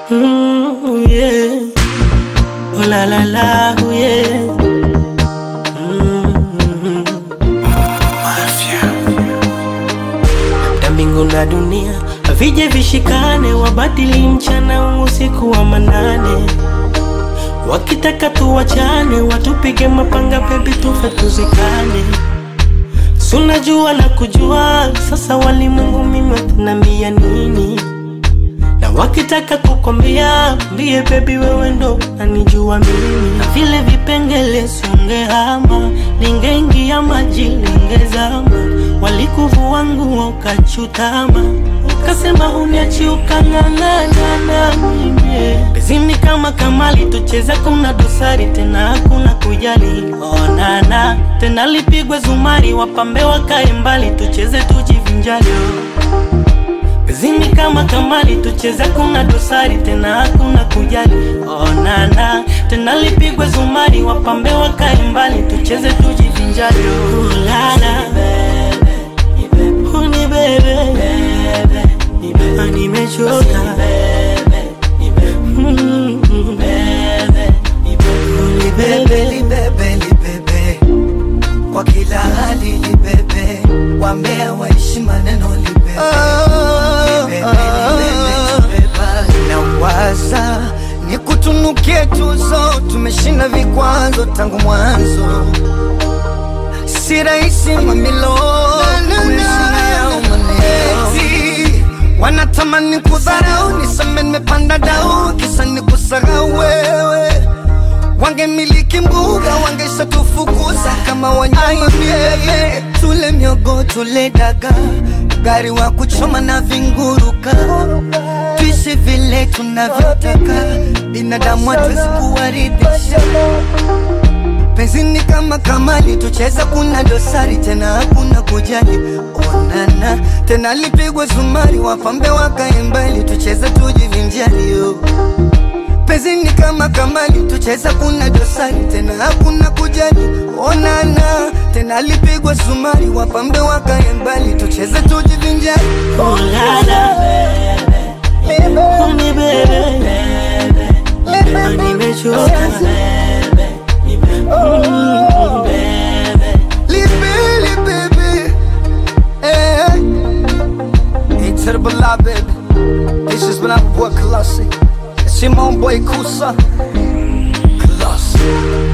Mm, yeah. Oh la la la, oh yeah. Mm. Ya mbingu na dunia vije vishikane, wabadili mchana usiku wa manane, wakitaka tuwachane, watupige mapanga, bebi tufe tuzikane. Sunajua na kujua, sasa walimwengu mimi watanambia nini? na wakitaka kukwambia mbie bebi wewe ndo nanijua mimi na vile vipengele sungehama lingeingia maji lingezama walikuvua nguo ukachutama ukasema huniachi ukang'ang'ana na mimi bezini kama kamali tucheze kuna dosari tena hakuna kujali onana tena lipigwe zumari wapambe wakae mbali tucheze tujivinjali Zimi kama kamali tucheze, kuna dosari tena hakuna kujali. Onana tena lipigwe zumari, wapambe wakae mbali, tucheze tujivinjari. Ulala uni bebe, Ah, nimechoka Mm, uni bebe. libebe libebe kwa kila hali libebe wambea waishi maneno libebe Libebe, libebe, libebe. nawaza ni kutunukie tuzo tumeshinda vikwazo tangu mwanzo si rahisi mamilo kuishi yao maneno Eti, wanatamani kudharau niseme nimepanda dau kisa ni kusahau wewe wangemiliki mbuga wangesha tufukuza kama wanyama miele tule miogo tule daga gari wa kuchoma na vinguruka tuishi vile tunavyotaka binadamu hatuwezi kuwaridhisha penzini kama kamali tucheza kuna dosari tena hakuna kujali onana tena lipigwe zumari wapambe wakae mbali tucheze tujivinjali yo penzini kama kamali tucheza kuna dosari tena hakuna kujali onana tena lipigwe zumari wapambe wakae mbali tucheze tujivinjali Ulala uni bebe, Ah, nimechoka Mm. Libili baby eh. Hey to the beloved This is when I'm boy Colossi It's your own boy Kusa Colossi